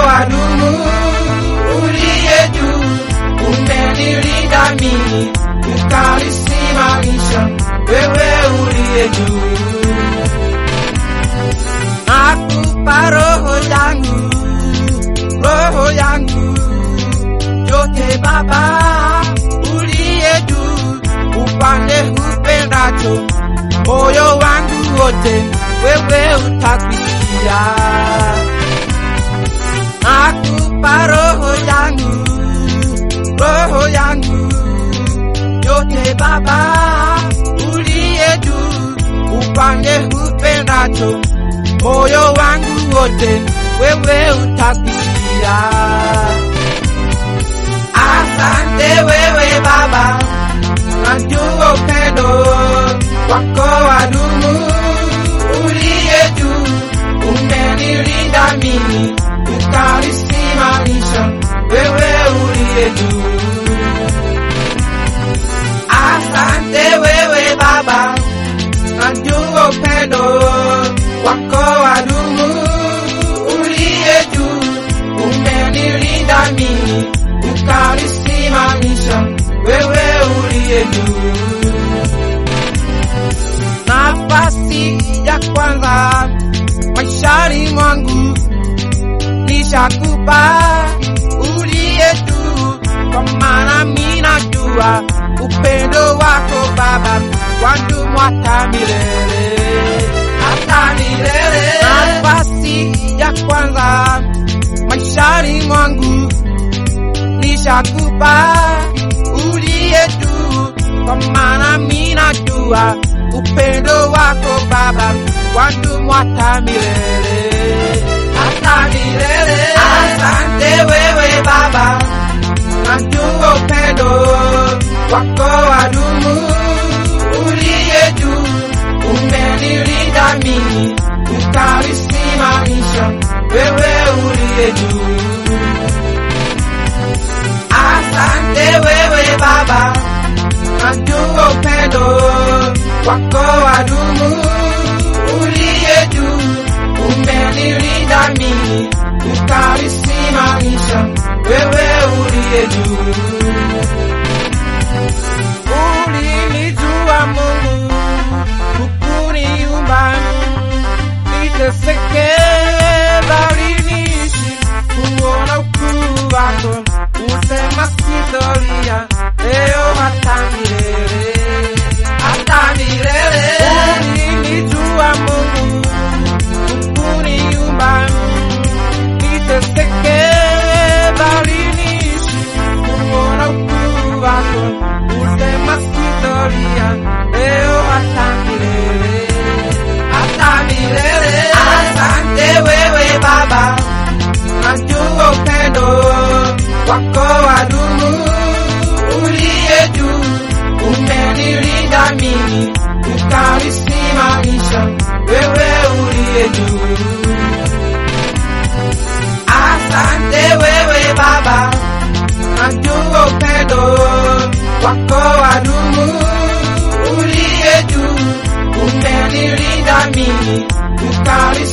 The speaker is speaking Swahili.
wadumu, uliye juu, umenilinda mimi, ukanisimamisha, wewe uliye juu. Nakupa roho yangu, roho yangu yote Baba, uliye juu, upande upendacho, moyo wangu wote wewe utakusikia. Nakupa roho yangu, roho yangu yote Baba, uliye juu, upande upendacho, moyo wangu wote wewe utakusikia. Asante wewe Baba, najua upendo wako wadumu, uliye juu, umenilinda mimi, ukanisimamisha, wewe uliye juu. Asante wewe Baba, najua upendo wako wadumu, uliye juu, umenilinda mimi, ukanisimamisha, wewe uliye juu. Nafasi ya kwanza maishani mwangu nishakupa uliye juu, kwa maana mimi najua upendo wako Baba wandumu hata milele, hata milele. Nafasi ya kwanza maishani mwangu nishakupa uliye juu, kwa maana mimi najua upendo wako Baba wandumu hata milele, hata milele. Asante wewe Baba, najua upendo wako wadumu, uliye juu, umenilinda mimi, ukanisimamisha, wewe uliye juu. Asante wewe Baba, najua upendo wako wadumu, uliye juu, umenilinda mimi, ukanisimamisha, wewe uliye juu. Ulinijua Mungu, hukuniumba niteseke, bali niishi kuona ukuu wako, usema sitolia leo hata milele, hata milele. Ulinijua Mungu, hukuniumba niteseke, bali niishi kuona ukuu wako, usema sitolia leo hata milele, hata milele. Asante wewe Baba, najua upendo wako wadumu, uliye juu, umenilinda mimi, ukanisimamisha, wewe uliye juu. Asante wewe Baba, najua upendo wako wadumu, uliye juu, umenilinda mimi, ukanisimamisha